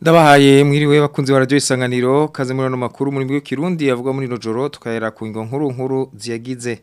Ndabahaye mwiriwe bakunzi wa radio isanganiro kaze muri no makuru muri bwo kirundi avuga muri no joro tukahera ku ngo nkuru nkuru ziyagize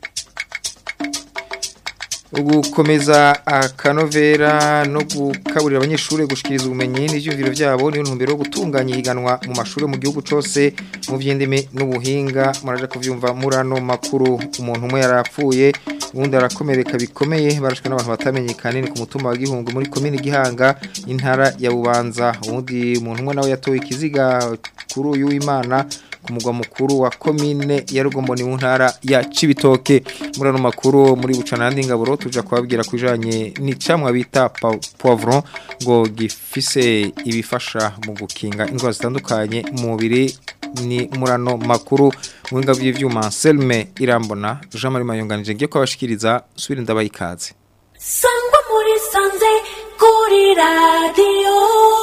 ugukomeza akanovera no gukaburira abanyeshuri gushikiriza ubumenyi n'ivyumviro vyabo niyo ntumbero yo gutunganya ihiganwa mu mashuri mu gihugu cose mu vy'indimi n'ubuhinga muraje kuvyumva murano makuru umuntu umwe yarapfuye ubundi arakomereka bikomeye barashwe n'abantu batamenyekana ni ku mutumba wa Gihungu muri komine Gihanga intara ya Bubanza ubundi umuntu umwe nawe yatowe ikiziga kuri uyu w'Imana ku mugwa mukuru wa komine ya Rugombo ni mu ntara ya Cibitoke murano makuru muri bucanandi ngaburo tuja kubabwira kujanye n'icamwa bita poivron ngo gifise ibifasha mu gukinga indwara zitandukanye mu mubiri ni murano makuru mwinga vy'ivyuma Selme Irambona Jean Marie Mayonganije ngiye kwabashikiriza subira ndabayikaze Sangwa muri sanze kuri radio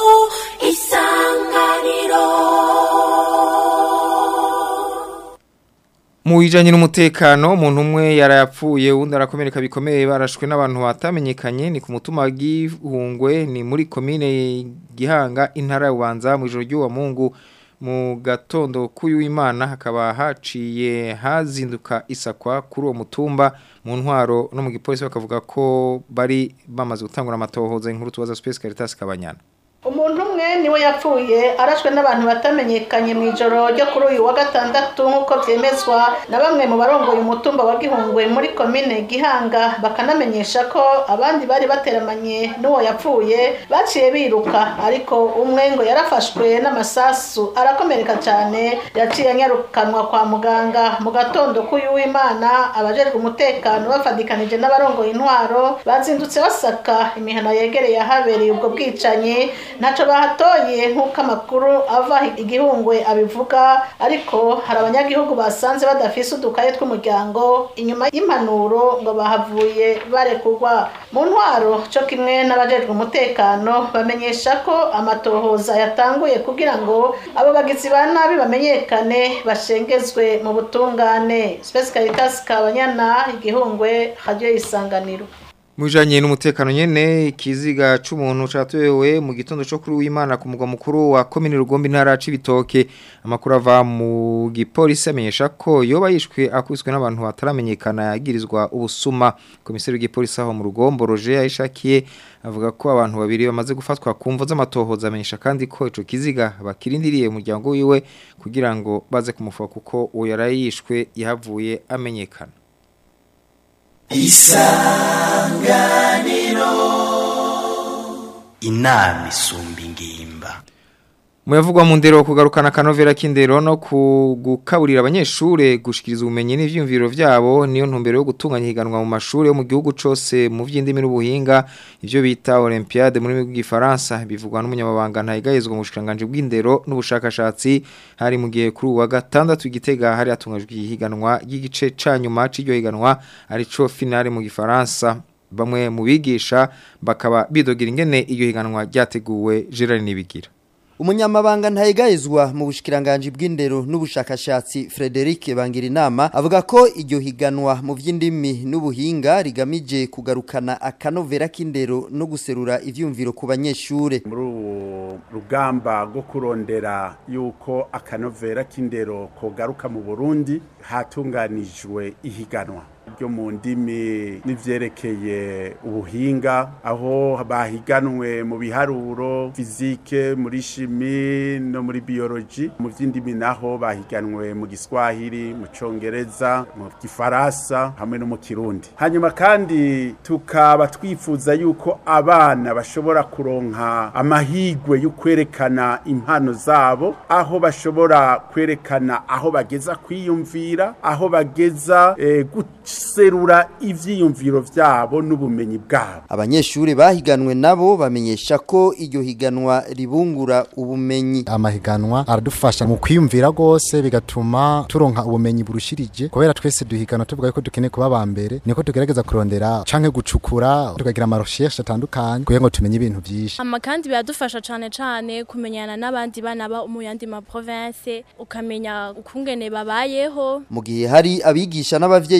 isanganiro Mu bijanye n'umutekano umuntu umwe yarayapfuye undi arakomereka bikomeye barashwe n'abantu batamenyekanye ni ku mutuma wa Gihungwe ni muri komine Gihanga intara ya Bubanza mu ijoro ry'uwa Mungu mu gatondo k'uyu Imana hakaba haciye hazinduka isakwa kuri uwo mutumba mu ntwaro no mu gipolisi bakavuga ko bari bamaze gutangura amatohoza inkuru tubaza Space Caritas Kabanyana umuntu umwe niwe yapfuye arashwe n'abantu batamenyekanye mu ijoro ryo kuri uyu wa gatandatu nk'uko byemezwa na bamwe mu barongoye umutumba wa gihungwe muri komine gihanga bakanamenyesha ko abandi bari bateramanye n'uwo yapfuye baciye biruka ariko umwe ngo yarafashwe n'amasasu arakomereka cyane yaciye anyarukanwa kwa muganga mu gatondo k'uyu w'imana abajejwe umutekano bafadikanije n'abarongoye intwaro bazindutse basaka imihana yegereye ahabereye ubwo bwicanyi ntacyo bahatoye nk'uko amakuru ava igihungwe abivuga ariko hari abanyagihugu basanze badafise udukaye tw'umuryango inyuma y'impanuro ngo bahavuye barekurwa mu ntwaro cyo kimwe n'abajejwe umutekano bamenyesha ko amatohoza yatanguye kugira ngo abo bagizi ba nabi bamenyekane bashengezwe mu butungane Space Caritas Kabanyana igihungwe radio isanganiro Mujanye n'umutekano nyene ikiziga c'umuntu catoyewe mu gitondo cyo kuri w'Imana ku mugwa mukuru wa commune Rugombe ntara cibitoke amakuru ava mu gipolisi amenyesha ko yoba yishwe akubiswe n'abantu bataramenyekana yagirizwa ubusuma komiseri w'igipolisi aho mu Rugombo Roger yayishakiye avuga ko abantu babiri bamaze gufatwa kumvo z'amatohoza amenyesha kandi ko ico kiziga bakirindiriye umuryango wiwe kugira ngo baze kumufuka kuko uwo yarayishwe yahavuye amenyekana isanganiro inama isumba ingimba Muyavugwa mu ndero kugarukana kanovera k'indero no kugukaburira abanyeshure gushikiriza ubumenyi n'ivyumviro vyabo niyo ntumbero yo gutunganya higanwa mu mashuri yo mu gihugu cose mu vy'indimi n'ubuhinga ivyo bita Olympiade muri bw'ifaransa bivugwa n'umunyamabanga ntayigayezwa mu bushikanganje bw'indero n'ubushakashatsi hari mu gihe kuri uwa gatandatu igitega hari atungajwe higanwa y'igice ca nyuma c'iryo higanwa arico finale mu gifaransa bamwe mu bigisha bakaba bidogira ingene iyo higanwa ryateguwe Gerard Nibigira Umunyamabanga ntayegayezwa mu bushikiranganje bw'indero n'ubushakashatsi Frederic Bangirinama avuga ko iryo higanwa mu vy'indimi n'ubuhinga rigamije kugarukana akanovera k'indero no guserura ivyumviro ku banyeshure muri uwo rugamba rwo kurondera yuko akanovera k'indero kogaruka mu Burundi hatunganijwe ihiganwa ryo mu ndimi n'ivyerekeye ubuhinga aho bahiganwe mu biharuro fizike muri shimi no muri biology mu vy'indimi naho bahiganwe mu giswahili mu congereza mu gifaransa hamwe no mu kirundi hanyuma kandi tukaba twifuza yuko abana bashobora kuronka amahigwe yo kwerekana impano zabo aho bashobora kwerekana aho bageza kwiyumvira aho bageza eh, guserura ivyiyumviro vyabo n'ubumenyi bwabo abanyeshure bahiganwe nabo bamenyesha ko iryo higanwa ribungura ubumenyi amahiganwa aradufasha mu kwiyumvira rwose bigatuma turonka ubumenyi burushirije kubera twese duhigana tuvuga ko dukeneye kuba ba mbere niko tugerageza kurondera canke gucukura tukagira amarecherche atandukanye kugira ngo tumenye ibintu vyinshi ama kandi biradufasha cane cane kumenyana n'abandi bana ba mu yandi ma province ukamenya ukungene babayeho mu gihe hari abigisha n'abavyeyi bido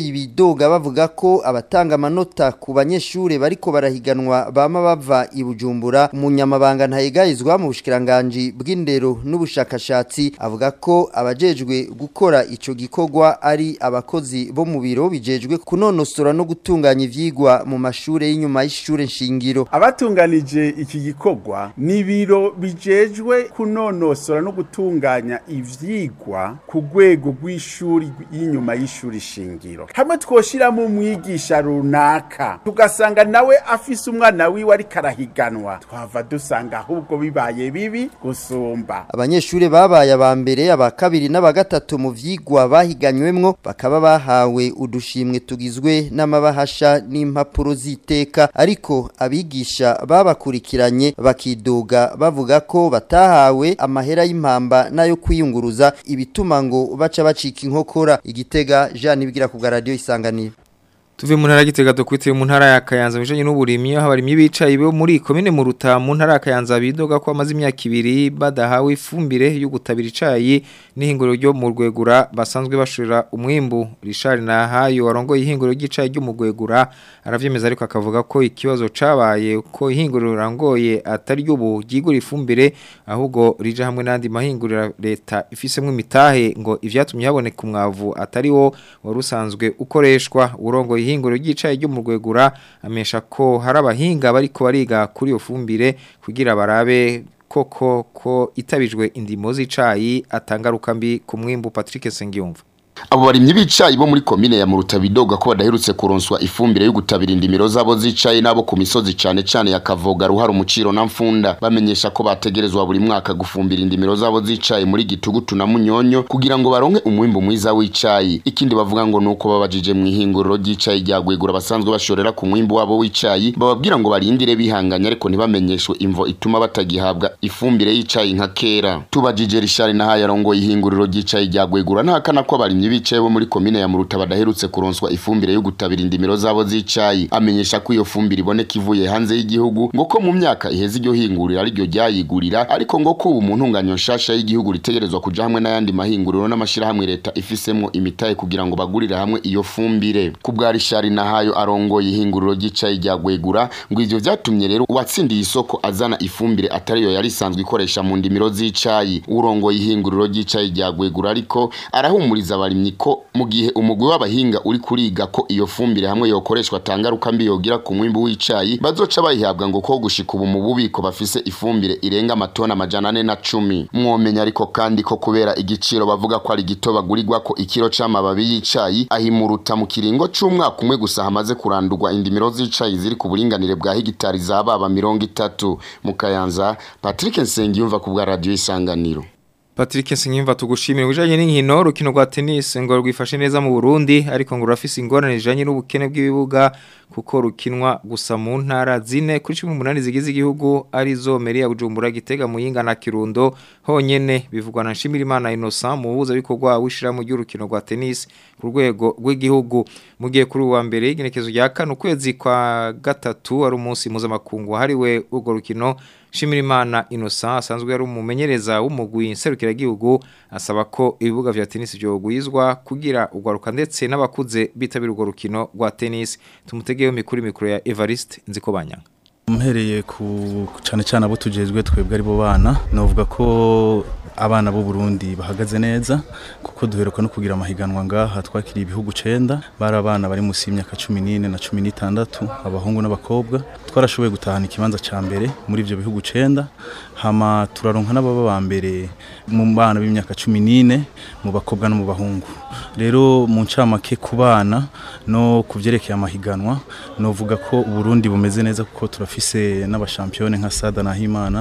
bidoga bavuga ko abatanga amanota ku banyeshure bariko barahiganwa bama bava i Bujumbura umunyamabanga ntayegayizwa mu bushikiranganje bw'indero n'ubushakashatsi avuga ko abajejwe gukora ico gikorwa ari abakozi bo mu biro bijejwe kunonosora no gutunganya ivyigwa mu mashure y'inyuma y'ishure nshingiro abatunganije iki gikorwa ni biro bijejwe kunonosora no gutunganya ivyigwa ku rwego rw'ishuri y'inyuma y'ishuri shingiro hamwe twoshiramo umwigisha runaka tugasanga nawe afise umwana wiwe ariko arahiganwa twava dusanga ahubwo bibaye bibi gusumba abanyeshure babaye aba mbere aba kabiri n'aba gatatu mu vyigwa bahiganywemwo bakaba bahawe udushimwe tugizwe n'amabahasha n'impapuro z'iteka ariko abigisha babakurikiranye bakidoga bavuga ko batahawe amahera y'impamba n'ayo kwiyunguruza ibituma ngo baca bacika inkokora igitega Jean Nibigira ku radio isanganiro Tuve mu ntara gitega dukwitiye mu ntara ya Kayanza bijanye n'uburimyi aho abarimyi bicaye bo muri komine mu ruta mu ntara ya Kayanza bidoga ko amaze imyaka ibiri badahawe ifumbire yo gutabira icayi n'ihinguro ryo mu rwegura basanzwe bashurira umwimbu Richard Nahayo warongoye ihinguro ry'icayi ryo mu rwegura aravyemeza ariko akavuga ko ikibazo cabaye ko ihinguro rangoye atari ryo bugigura ifumbire ahubwo rije hamwe n'andi mahingurira leta ifisemwe imitahe ngo ivyatumye haboneka umwavu atari wo warusanzwe ukoreshwa urongoye ihinguro ry'icayi ryo mu rwegura amesha ko hari abahinga bariko bariga kuri iyo fumbire kugira barabe koko ko itabijwe indimo z'icayi atangaruka mbi ku mwimbu Patrick Sengiyumva abo barimyi b'icayi bo muri komine ya Muruta bidoga ko badaherutse kuronswa ifumbire yo gutabira indimiro zabo z'icayi nabo ku misozi cane cane ya Kavoga ruhara umuciro na mfunda bamenyesha ko bategerezwa buri mwaka gufumbira indimiro zabo z'icayi muri gitugutu na munyonyo kugira ngo baronke umwimbu mwiza w'icayi ikindi bavuga ngo nuko babajije mu ihinguriro ry'icayi ryagwegura basanzwe bashorera ku mwimbu wabo w'icayi bababwira ngo barindire bihanganya ariko ntibamenyeshwe imvo ituma batagihabwa ifumbire y'icayi nka kera tubajije Richard nahaye arongoye ihinguriro ry'icayi ryagwegura ntahakana ko abarimyi bicaye bo muri komine ya Muruta badaherutse kuronswa ifumbire yo gutabira indimiro zabo z'icayi amenyesha ko iyo fumbire iboneka ivuye hanze y'igihugu ngo ko mu myaka iheze iryo hingurira ari ryo ryayigurira ariko ngo ko ubu mu ntunganyo nshasha y'igihugu ritegerezwa kuja hamwe n'ayandi mahinguriro n'amashirahamwe leta ifisemwo imitahe kugira ngo bagurire hamwe iyo fumbire ku bwa Richard Nahayo arongoye ihinguriro ry'icayi rya Gwegura ngo ivyo vyatumye rero uwatsindiye isoko azana ifumbire atari yo yari isanzwe ikoresha mu ndimiro z'icayi urongoye ihinguriro ry'icayi rya Gwegura ariko arahumuriza abarimyi ko mu gihe umugwi w'abahinga uri kuriga ko iyo fumbire hamwe yokoreshwa tangaruka mbi yogira ku mwimbu w'icayi bazoca bayihabwa ngo ko gushika ubu mu bubiko bafise ifumbire irenga amatona amajana ane na cumi mwomenya ariko kandi ko kubera igiciro bavuga ko ari gito bagurirwa ko ikiro c'amababi y'icayi ahimuruta mu kiringo c'umwaka umwe gusa hamaze kurandurwa indimiro z'icayi ziri ku buringanire bwa hegitari za baba mirongo itatu mu kayanza Patrick Nsengiyumva ku bwa radio isanganiro Patrick Sinyimva tugushimira ujanye n'inkino rukino rwa tennis ngo rwifashe neza mu Burundi ariko ngo rafise ingorane zijanye n'ubukene bw'ibibuga kuko rukinwa gusa mu ntara zine kuri 18 zigize igihugu ari zo Meri ya Bujumbura Gitega Muyinga na Kirundo honyene bivugwa na Nshimirimana Innocent mu buza bikorwa wishira mu ry'urukino rwa tennis ku rwego rw'igihugu mu gihe kuri uwa mbere igenekezo rya kane ukwezi kwa gatatu ari umunsi mpuzamakungu hariwe urwo rukino Shimirimana Innocent asanzwe yari umumenyereza w'umugwi nserukiragihugu asaba ko ibibuga vya tennis byogwizwa kugira ugwaruka ndetse n'abakuze bitabira urwo rukino rwa tennis tumutegeyo mikuru mikuru ya Evariste Nzikobanyanga Mpereye ku cyane cyane abo tujejwe twebwe ari bo bana novuga ko abana b'u Burundi bahagaze neza kuko duheruka no kugira amahiganwa ngaha twakiriye ibihugu 9 bari abana bari musi y'imyaka 14 na 16 abahungu n'abakobwa twarashoboye gutahana ikibanza ca mbere muri ivyo bihugu 9 hama turaronka n'ababa ba mbere mu bana b'imyaka 14 mu bakobwa no mu bahungu rero mu ncamake ku bana no kuvyerekeye amahiganwa novuga ko Burundi bumeze neza kuko turafise n'abashampione nka Sada Nahimana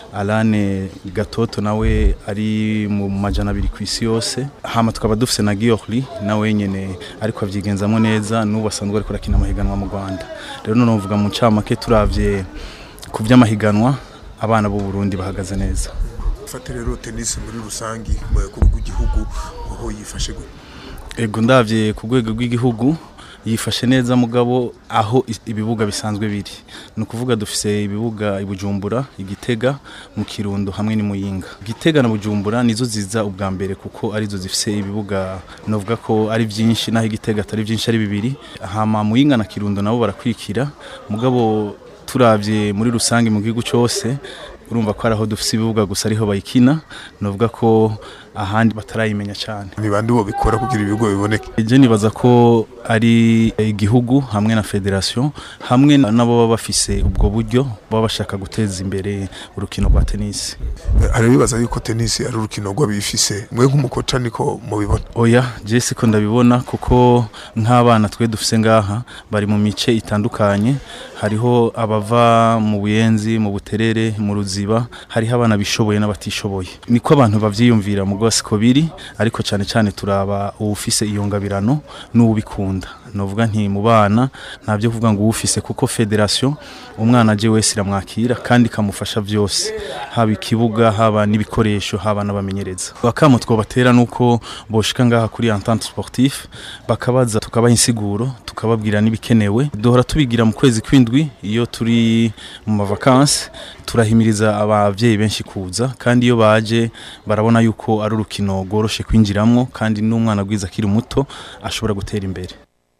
Alane Gatoto nawe ari mu majana abiri ku isi yose hama tukaba dufise na Giorli nawe nyene ariko avyigenzamo neza n'ubu asanzwe ariko arakina amahiganwa mu Rwanda rero none uvuga mu ncamake turavye ku vy'amahiganwa abana b'u Burundi bahagaze neza fate rero tennis muri rusangi mu rwego rw'igihugu aho yifashe gute ego ndavye ku rwego rw'igihugu yifashe neza mugabo aho is- ibibuga bisanzwe biri ni ukuvuga dufise ibibuga i Bujumbura igitega mu kirundo hamwe ni muyinga igitega na bujumbura nizo ziza ubwa mbere kuko arizo zifise ibibuga novuga ko ari byinshi naho igitega atari byinshi ari bibiri hama muyinga na kirundo nabo barakwikira mugabo turavye muri rusange mu gihugu cyose urumva ko ari aho dufise ibibuga gusa ariho bayikina novuga ko ahandi batarayimenya cyane ni bande bo bikora kugira ibigo biboneke je nibaza ko ari igihugu hamwe na federation hamwe nabo baba bafise ubwo buryo baba bashaka guteza imbere urukino rwa tennis hari bibaza yuko tennis ari urukino rw'abifise mwe nk'umukoca niko mubibona oya je siko ndabibona kuko nk'abana twe dufise ngaha bari mu mice itandukanye hariho abava mu buyenzi mu buterere mu ruziba hariho abana bishoboye n'abatishoboye niko abantu bavyiyumvira mu siko biri ariko cyane cyane turaba uwufise iyo ngabirano n'ubikunda novuga nti mu bana ntabyo kuvuga ngo uwufise kuko federation umwana aje wese iramwakira kandi kamufasha byose haba ikibuga haba n'ibikoresho haba n'abamenyereza bakamo twobatera nuko boshika ngaha kuri entente sportif bakabaza tukabaha insiguro tukababwira n'ibikenewe duhora tubigira mu kwezi kwindwi iyo turi mu mavakansi turahimiriza abavyeyi benshi kuza kandi iyo baje barabona yuko ari urukino rworoshe kwinjiramwo kandi n'umwana gwiza akiri muto ashobora gutera imbere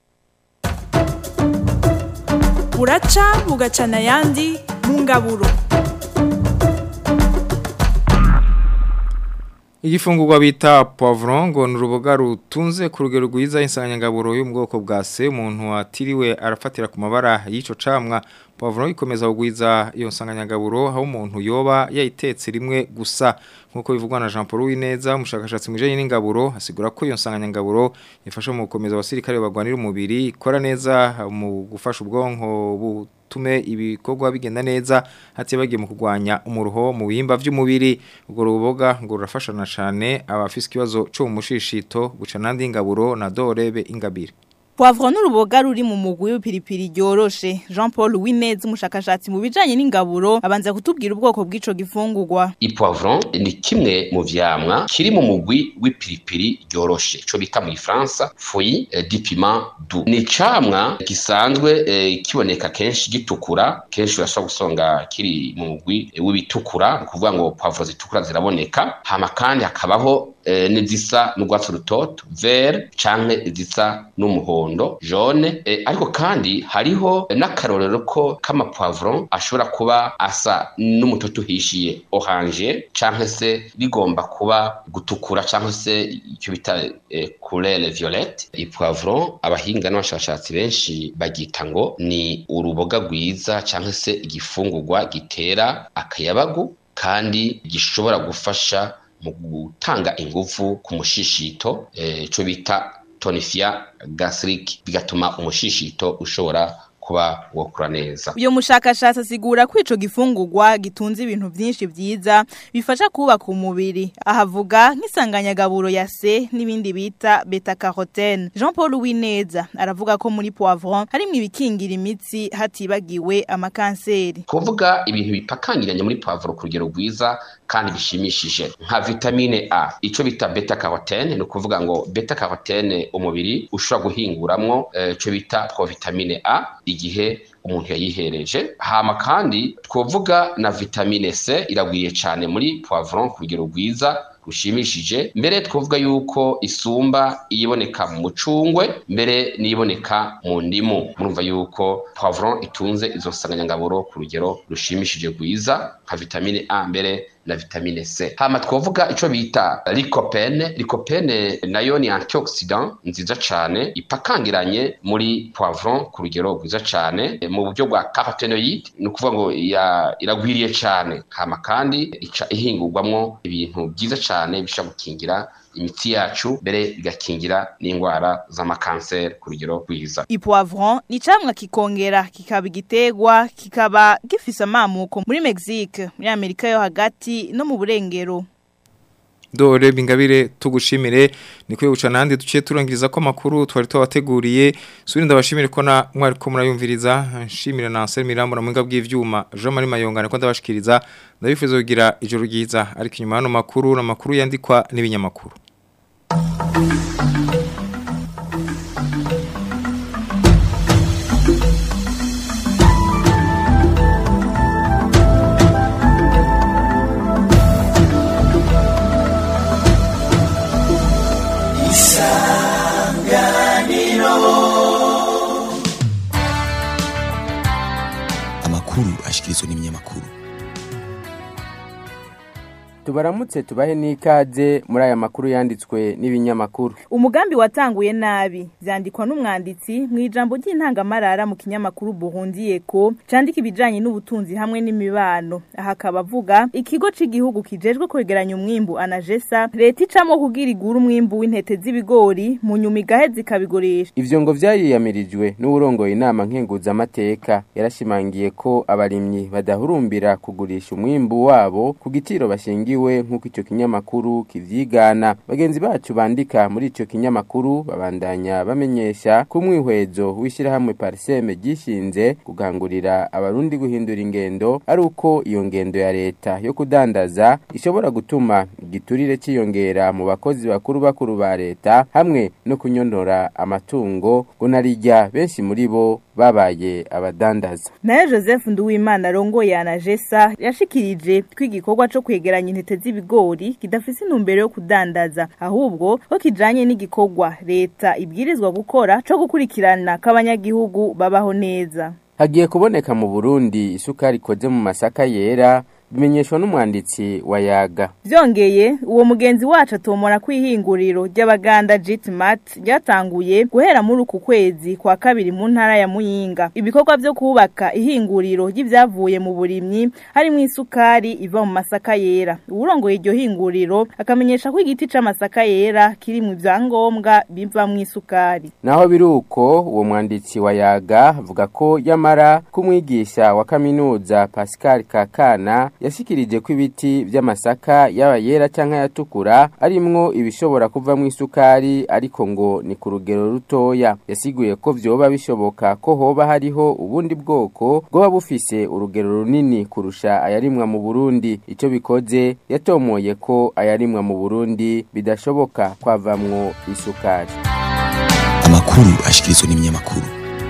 buraca bugacana ayandi mu ngaburo Igifungurwa bita poivron ngo ni uruboga rutunze ku rugero rwiza insanganyangaburo yo mu bwoko bwa se umuntu atiriwe arafatira ku mabara y'ico camwa poivron ikomeza kugwiza iyo nsanganyangaburo aho umuntu yoba yayitetse rimwe gusa nkuko bivugwa na Jean Paul Wineza umushakashatsi mu bijanye n'ingaburo asigura ko iyo nsanganyangaburo ifasha mu gukomeza abasirikare bagwanira umubiri ikora neza mu gufasha ubwonko butume ibikorwa bigenda neza hati bagiye mu kugwanya umuruho mu bihimba vy'umubiri ubwo ruboga ngo rurafashana cyane abafise ikibazo cyo mu mushishito guca nandi ingaburo na dorebe ingabire Poivron n'uruboga ruri mu mugwi w'ipiripiri ryoroshe Jean Paul Winez umushakashatsi mu bijanye n'ingaburo abanza kutubwira ubwoko bw'ico gifungurwa Ipoivron ni kimwe mu vyamwa kiri mu mugwi w'ipiripiri ryoroshe ico bita mu Faransa feuille eh, du piment doux ni camwa gisanzwe eh, kiboneka kenshi gitukura kenshi urashobora gusonga kiri mu mugwi eh, w'ibitukura kuvuga ngo poivron zitukura ziraboneka hama kandi hakabaho eh, n'izisa n'urwatsi rutoto vert canke izisa n'umuhondo jaune eh, ariko kandi hariho n'akarorero ko kama poivron ashobora kuba asa n'umutoto uhishiye orange canke se rigomba kuba gutukura canke se icyo bita eh, couleur violette ipoivron abahinga n'abashakashatsi benshi bagita ngo ni uruboga rwiza canke se igifungurwa gitera akayabagu kandi gishobora gufasha mu gutanga ingufu ku mushishito ico bita tonifia gastric bigatuma umushishito ushobora kuba wokura neza uyo mushakashatsi asigura ko ico gifungurwa gitunze ibintu vyinshi vyiza bifasha kubaka umubiri ahavuga nk'isanganyagaburo ya C n'ibindi bita beta carotene Jean Paul Wineza aravuga ko muri poivron harimo ibikingira imitsi hatibagiwe amakanseri kuvuga ibintu bipakangiranye muri poivron ku rugero rwiza kandi bishimishije nka vitamine A ico bita beta carotene ni ukuvuga ngo beta carotene umubiri ushobora guhinguramwo ico bita provitamine A igihe umuntu yayihereje hama kandi twovuga na vitamine C iragwiye cyane muri poivron ku rugero rwiza rushimishije mbere twovuga yuko isumba iyiboneka mu mucungwe mbere n'iboneka mu ndimu murumva yuko poivron itunze izo nsanganyangaburo ku rugero rushimishije rwiza nka vitamine A mbere na vitamine C hama twovuga ico bita lycopene lycopene nayo ni antioxidant nziza cane ipakangiranye muri poivron ku rugero rwiza cane mu buryo bwa carotenoid ni ukuvuga ngo iragwiriye cane hama kandi ica ihingurwamwo ibintu byiza cane bishobora gukingira imitsi yacu mbere bigakingira n'indwara z'amakanseri ku rugero rwiza ipoivron ni camwa kikongera kikaba igitegwa kikaba gifise amamuko muri Mexique muri Amerika yo hagati no mu burengero Dore bingabire tugushimire nikuye guca nandi duciye turangiriza ko makuru twari twabateguriye suri ndabashimire ko na mwari ko murayumviriza nshimira na Ansel Mirambo na mwinga bw'ivyuma Jean Marie Mayonga ko ndabashikiriza ndabifuza kugira ijoro ryiza ariko inyuma hano makuru na makuru yandikwa n'ibinyamakuru ashikirizwa n'ibinyamakuru tubaramutse tubahe n'ikaze muri aya makuru yanditswe n'ibinyamakuru umugambi watanguye nabi vyandikwa n'umwanditsi mu ijambo ry'intangamarara mu kinyamakuru Burundi Eko candika ibijanye n'ubutunzi hamwe n'imibano aha akaba avuga ikigo c'igihugu kijejwe kwegeranya umwimbu anajesa leta icamo kugira igura umwimbu w'intete z'ibigori mu nyuma igaheza ikabigurisha ivyo ngo vyariyamirijwe n'uwurongoye inama nkenguzamateka yarashimangiye ko abarimyi badahurumbira kugurisha umwimbu wabo ku gitiro bashingiwe nk'uko ico kinyamakuru kivyigana bagenzi bacu bandika muri ico kinyamakuru babandanya bamenyesha ko umwihwezo w'ishirahamwe pariseme gishinze kugangurira abarundi guhindura ingendo ari uko iyo ngendo ya leta yo kudandaza ishobora gutuma igiturire ciyongera mu bakozi bakuru bakuru ba leta hamwe no kunyonora amatungo ngo narirya benshi muri bo babaye abadandaza naye joseph nduwimana arongoye anajesa yashikirije ko igikorwa co kwegeranya intete z'ibigori kidafise intumbero yo kudandaza ahubwo ko kijanye n'igikorwa leta ibwirizwa gukora co gukurikirana k'abanyagihugu babaho neza hagiye kuboneka mu burundi isukari ikoze mu masaka yera bimenyeshwa n'umwanditsi wa yaga vyongeye uwo mugenzi wacu atomora kwihinguriro ry'abaganda Jitmat ryatanguye guhera muri uku kwezi kwa kabiri mu ntara ya Muyinga ibikorwa vyo kubaka ihinguriro ry'ivyavuye mu burimyi harimo isukari iva mu masaka yera uwurongoye iryo hinguriro akamenyesha ko igiti c'amasaka yera kiri mu vyangombwa biva mu isukari naho biruko uwo mwanditsi wa yaga avuga ko yamara kumwigisha wa kaminuza Pascal Kakana yashikirije ko ibiti vy'amasaka yaba yera canke yatukura arimwo ibishobora kuvamwo isukari ariko ngo ni ku rugero rutoya yasiguye ko vyoba bishoboka ko hoba hariho ubundi bwoko bwoba bufise urugero runini kurusha ayarimwa mu Burundi ico bikoze yatomoye ko ayarimwa mu Burundi bidashoboka kwavamwo isukari amakuru ashikirizwa n'ibinyamakuru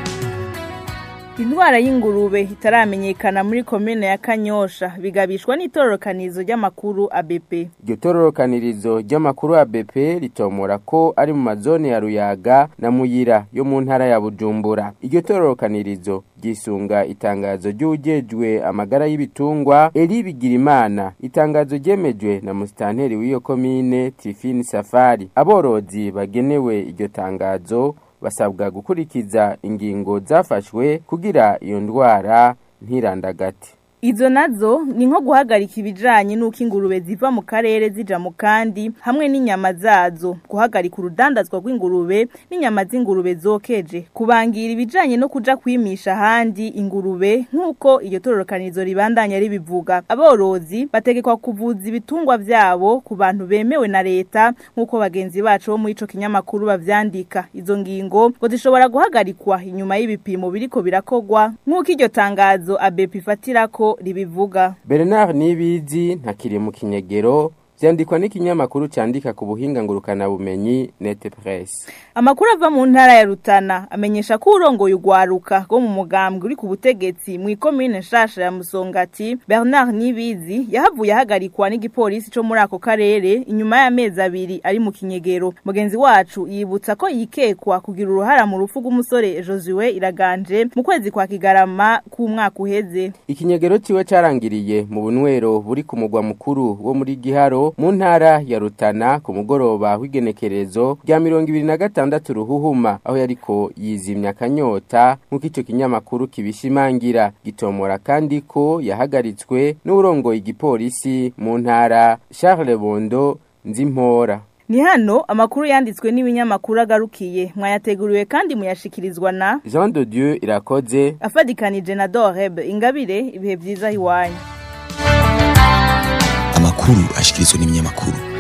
Indwara y'ingurube itaramenyekana muri komine ya Kanyosha bigabishwa n'itororokanizo ry'amakuru ABP. Iryo tororokanirizo ry'amakuru ABP ritomora ko ari mu mazone ya Ruyaga na Muyira yo mu ntara ya Bujumbura. Iryo tororokanirizo gisunga itangazo ry'ujejwe amagara y'ibitungwa Eri Bigirimana. Itangazo ryemejwe na musitanteri w'iyo komine Tifini Safari. Aborozi bagenewe iryo tangazo basabwa gukurikiza ingingo zafashwe kugira iyo ndwara ntirandagate Izo nazo ni nko guhagarika ibijanye nuko ingurube ziva mu karere zija mu kandi hamwe n'inyama zazo guhagarika urudandazwa rw'ingurube n'inyama z'ingurube zokeje kubangira ibijanye no kuja kwimisha handi ingurube nk'uko iyo tororokanirizo ribandanya ribivuga aborozi bategekwa kuvuza ibitungwa vyabo ku bantu bemewe na leta nk'uko bagenzi bacu bo muri ico kinyamakuru bavyandika izo ngingo ngo zishobora guhagarikwa inyuma y'ibipimo biriko birakogwa nk'uko iryo tangazo ABP ifatirako ribivuga Bernard Nibizi ntakiri mu kinyegero vyandikwa n'ikinyamakuru candika ku buhinga ngurukana bumenyi Net Press Amakuru ava mu ntara ya Rutana amenyesha ko urongoye ugwaruka go mu mugambwe uri ku butegetsi mu ikomine nshasha ya Musongati Bernard Nibizi yahavuye ahagarikwa n'igipolisi co muri ako karere inyuma y'amezi abiri ari mu kinyegero mugenzi wacu yibutsa ko yikekwa kugira uruhara mu rufu rw'umusore Josue Iraganje mu kwezi kwa Kigarama ku mwaka uheze Ikinyegero ciwe carangiriye mu bunwero buri ku mugwa mukuru wo muri Giharo mu ntara ya Rutana ku mugoroba w'igenekerezo rya mirongo ibiri na gatandatu ruhuhuma aho yariko yizimya akanyota nk'uko ico kinyamakuru kibishimangira gitomora kandi ko yahagaritswe n'urongoye igipolisi mu ntara Charles Bondo Nzimpora Ni hano amakuru yanditswe n'ibinyamakuru agarukiye mwayateguriwe kandi muyashikirizwa na Jean de Dieu irakoze afadikanije na Doreb ingabire ibihe byiza hiwanyu amakuru ashikirizwa n'ibinyamakuru